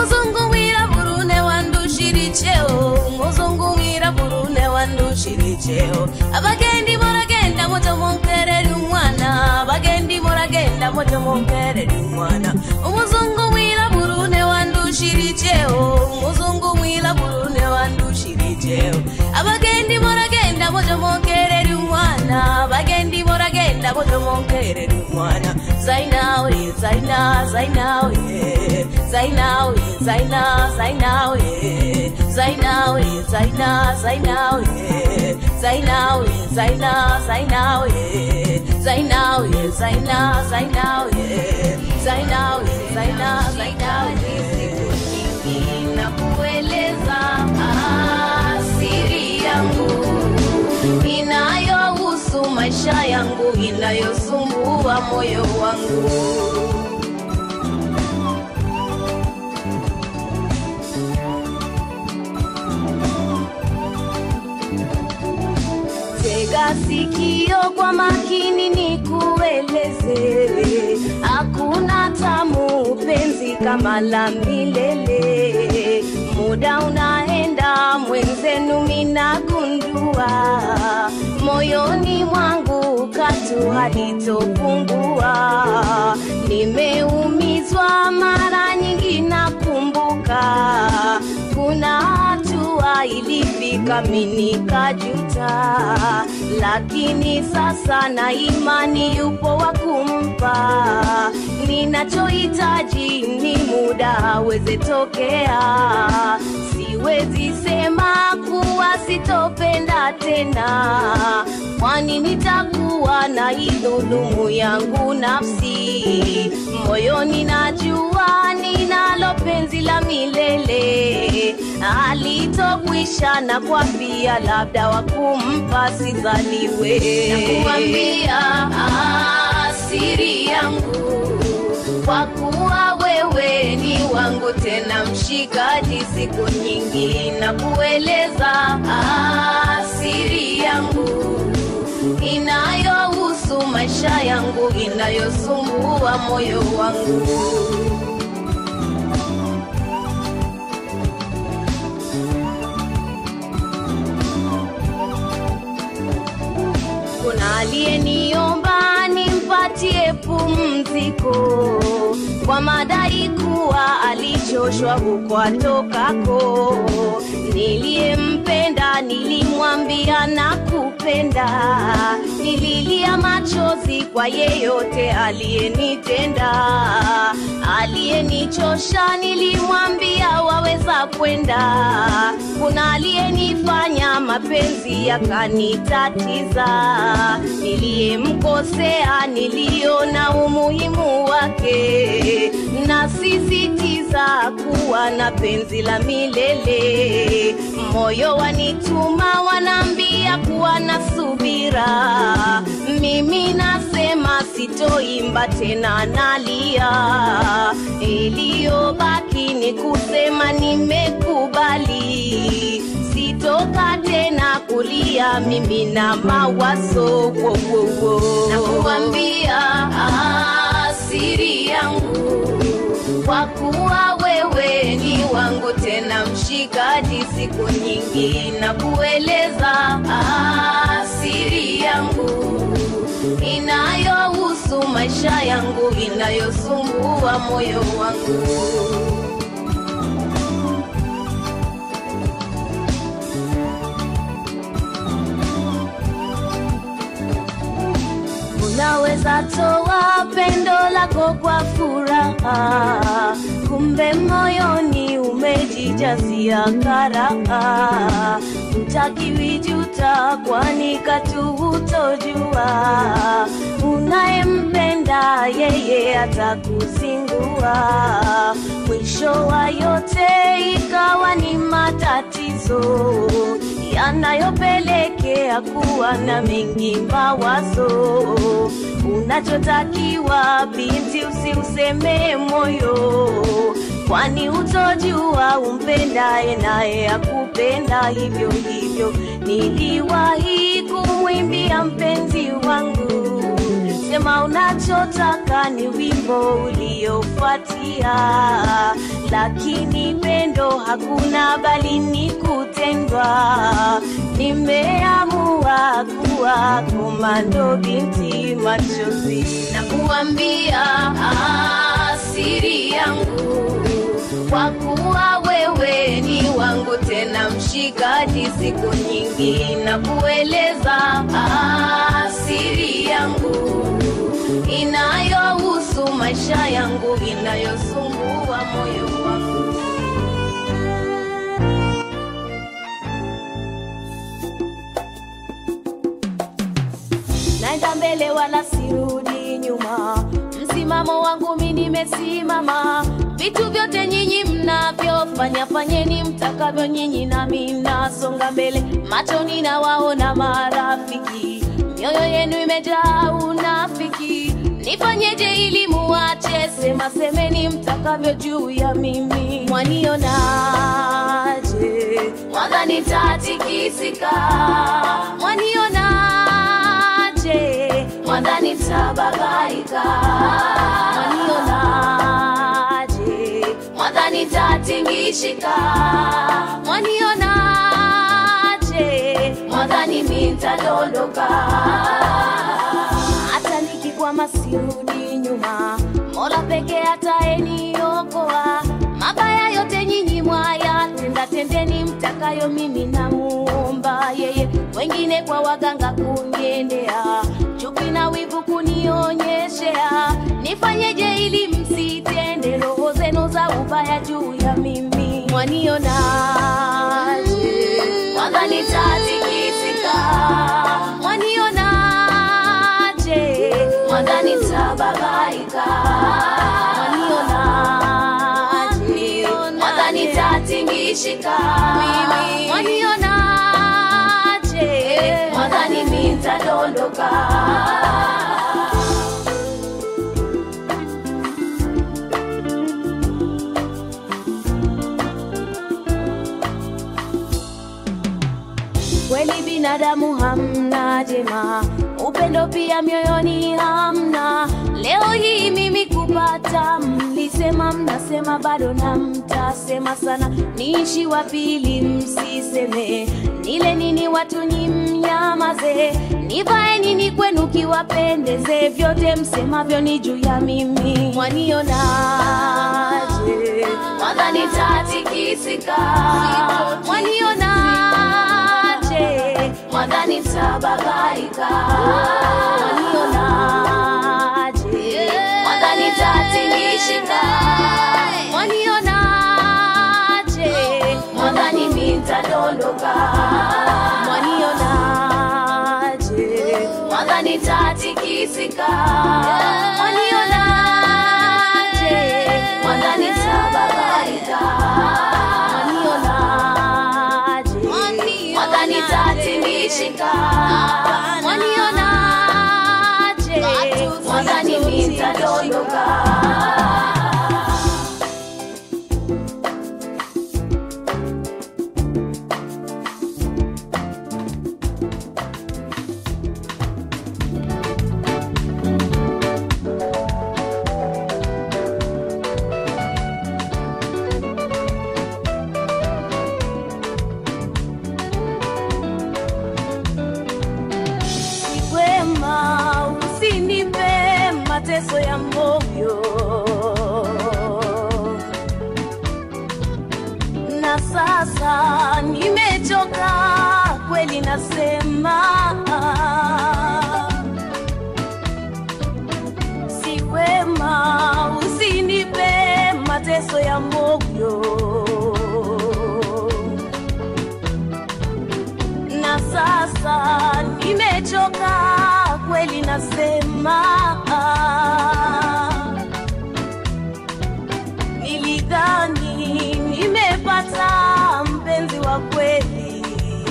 umuzungu wirabura une wandushira icheo umuzungu wirabura une wandushira icheo abagendi muragenda moto monkerera umwana abagendi muragenda moto monkerera umwana umuzungu wirabura une wandushira icheo umuzungu wirabura une wandushira icheo abagendi muragenda moto monkerera umwana abagendi muragenda moto monkerera umwana zainawe zaina zainawe zainawe zaina zainawe zainawe zaina zainawe zainawe zaina zainawe zainawe zaina zainawe zainawe zaina zainawe siku nyingi na kueleza asiri yangu inayohusu maisha yangu inayosumbua moyo wangu tega sikio kwa makini nikueleze hakuna tamu penzi kama la milele muda unaenda mwenzenu minagundua moyoni mwangu katu halitopungua nimeumizwa mara nyingi nakumbuka kuna hatua ilifika minikajuta lakini sasa na imani yupo wa kumpa ninachohitaji ni muda aweze tokea siwezi sema kuwa sitopenda tena kwani nitakuwa na idhulumu yangu nafsi moyoni najua ninalo penzi la milele alitokwisha na kwambia labda wakumpa sizaliwe nakuambia asiri yangu kwa kuwa wewe ni wangu tena mshikaji siku nyingi na kueleza asiri yangu inayohusu maisha yangu inayosumbua moyo wangu kuna aliyeniomba nimpatie pumziko kwa madai kuwa alichoshwa huko atokako niliyempenda nilimwambia na kupenda nililia machozi kwa yeyote aliyenitenda aliyenichosha nilimwambia waweza kwenda kuna aliyenifanya mapenzi yakanitatiza niliyemkosea niliona umuhimu wake nasisitiza kuwa na penzi la milele moyo wanituma wanaambia kuwa na subira mimi nasema sitoimba tena nalia iliyobaki ni kusema nimekubali sitoka tena kulia mimi na mawazo wo, wo, wo. na kuambia asiri yangu kwa kuwa wewe ni wangu tena mshikaji siku nyingi na kueleza asiri yangu inayohusu maisha yangu inayosumbua moyo wangu unaweza toa pendo lako kwa furaha kumbe moyoni umejijazia karaha utakiwijuta kwani katuhutojua unayempenda yeye atakuzingua mwisho wa yote ikawa ni matatizo yanayopelekea kuwa na mengi mawazo unachotakiwa binti usiuseme moyo kwani utojua umpendaye naye akupenda hivyo hivyo niliwahi kumwimbia mpenzi wangu sema unachotaka ni wimbo uliofuatia lakini pendo hakuna bali ni kutendwa nimeamua kuwa komando binti machozi na kuambia ah, siri yangu kwa kuwa wewe ni wangu tena mshikaji siku nyingi na kueleza ah, siri yangu inayohusu maisha yangu inayosumbua moyo wangu naenda mbele wala sirudi nyuma msimamo wangu mi nimesimama vitu vyote nyinyi mnavyofanya fanyeni mtakavyo nyinyi nami nasonga mbele machoni na waona marafiki mioyo yenu imejaa unafiki nifanyeje ili muache sema semeni mtakavyo juu ya mimi mwanionaje mwadha nitatikisika mwanionaje mwadha nitabagaika mwanionaje mwadha nitatingishika mwanionaje mwadhani mitadondoka hata nikikwama sirudi nyuma mola peke ataeniokoa mabaya yote nyinyi mwaya tenda tendeni mtakayo mimi namuomba yeye wengine kwa waganga kuniendea chuki na wivu kunionyeshea nifanyeje ili msitende roho zenu za ubaya juu ya mimi mwanionaje mwadha nitatikisika mwanionaje mwadha nitabagaika mwanionaje mwadha nitatingishika mwanionaje mwadhani mitadondoka kweli binadamu hamna jema upendo pia mioyoni hamna leo hii mimi kupata mlisema mnasema bado na mtasema sana niishi wa pili msiseme nile nini watu ni mnyamaze nivae nini kwenu kiwapendeze vyote msemavyo ni juu ya mimi mwanionaje mwadha nitatikisika mwanionaje mwadha nitabagaika mwanionaje mwadha nitatingishika mwanionaje mwadhani mitadondoka mwanionaje mwadha nitatikisika mwanionaje mwadha nitabagaika mwanionaje mwadha nitatingishika mwanionaje mwadhani mitadondoka wema usinipe mateso ya moyo na sasa nimechoka kweli nasema si wema usinipe mateso ya moyo na sasa nimechoka kweli nasema nilidhani nimepata mpenzi wa kweli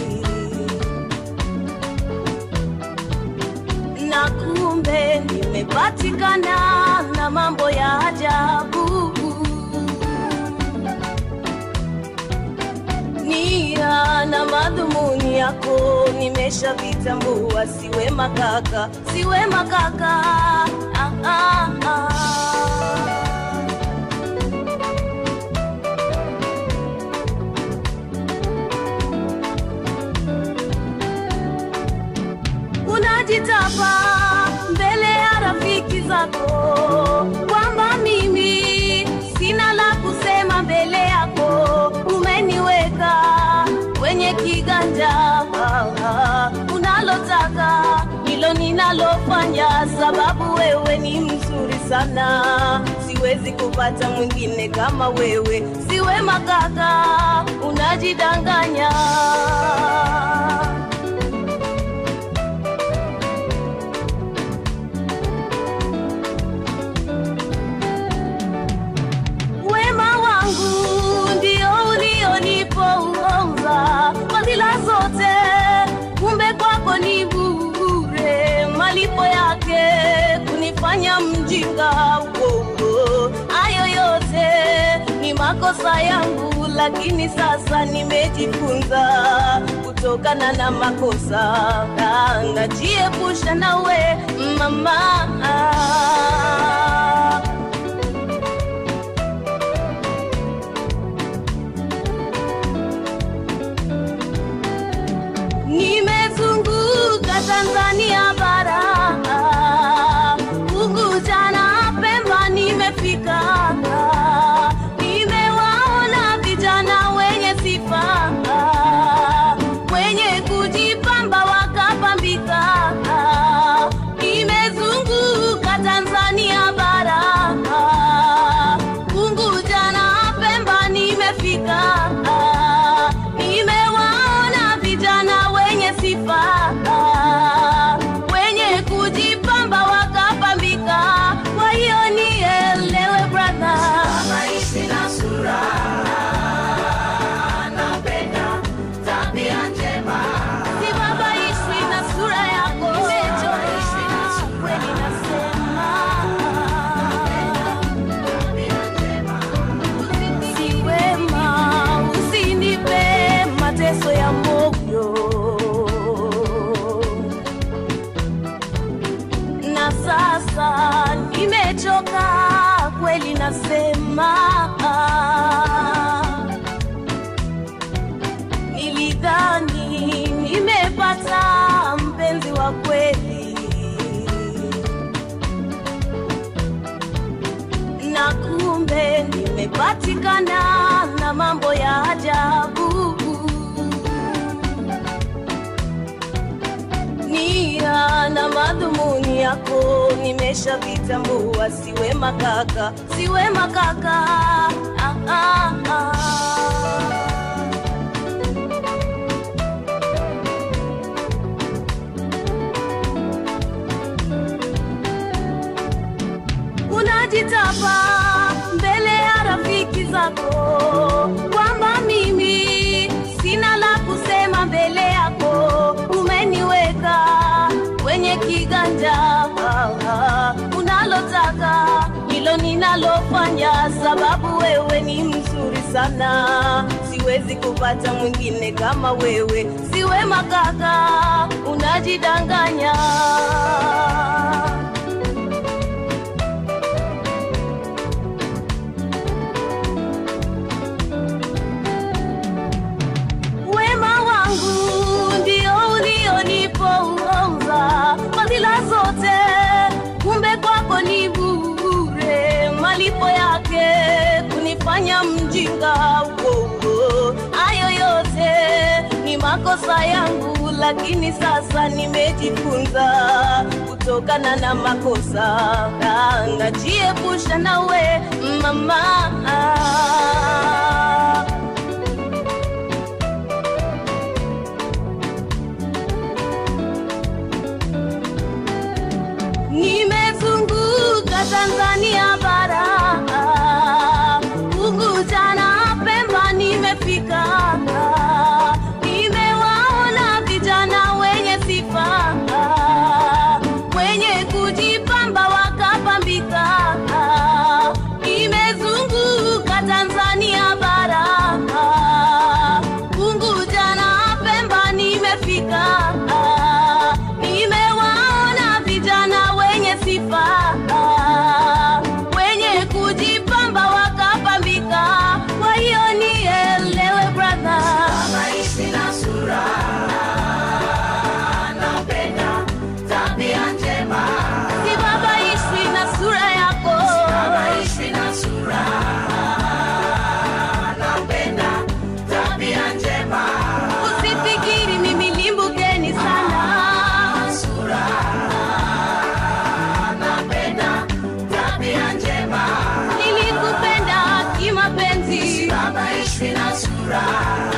na kumbe nimepatikana na mambo ya ajabu nia na madhumuni madhumuni yako nimeshavitambua, siwe makaka, siwe makaka ah, ah, ah. unajitapa mbele ya rafiki zako kwamba mimi sina la kusema mbele yako umeniweka kwenye kiganja ah, ah, unalotaka hilo ninalofanya sababu wewe ni mzuri sana siwezi kupata mwingine kama wewe siwe makaka unajidanganya wema wangu ndio ulionipongoza fadhila zote kumbe kwako ni bure malipo yake kunifanya mjinga uogo hayo yote ni makosa yangu lakini sasa nimejifunza kutokana na makosa na najiepusha nawe mama nimezunguka Tanzania bara Unguja na Pemba nimefika nimewaona vijana wenye sifa wenye kujipamba wakapambika nimezunguka Tanzania bara Unguja na Pemba nimefika nimewaona vijana wenye sifa wenye kujipamba wakapambika kwa hiyo nielewe brother Maishi na sura napenda tabia njema si baba ishwi na sura yako umechoka kweli nasema si wema usinipe mateso ya moyo na sasa nimechoka kweli nasema nilidhani nimepata mpenzi wa kweli na kumbe nimepatikana na mambo ya ajabu nia na madhumuni yako nimeshavitambua siwe makaka siwe makaka ah, ah, ah. unajitapa mbele ya rafiki zako kwamba mimi sina la kusema mbele yako umeniweka kwenye kiganja ah, ah, unalotaka hilo ninalofanya sababu wewe ni mzuri sana siwezi kupata mwingine kama wewe siwe makaka unajidanganya wema wangu ndio ulionipongoza fadhila zote kumbe kwako ni bure malipo yake kunifanya mjinga uogo hayo yote ni makosa yangu lakini sasa nimejifunza kutokana na makosa na najiepusha nawe mama nimezunguka Tanzania bara Unguja na Pemba nimefika nimewaona vijana wenye sifa wenye kujipamba wakapambika nimezunguka Tanzania bara Unguja na Pemba sura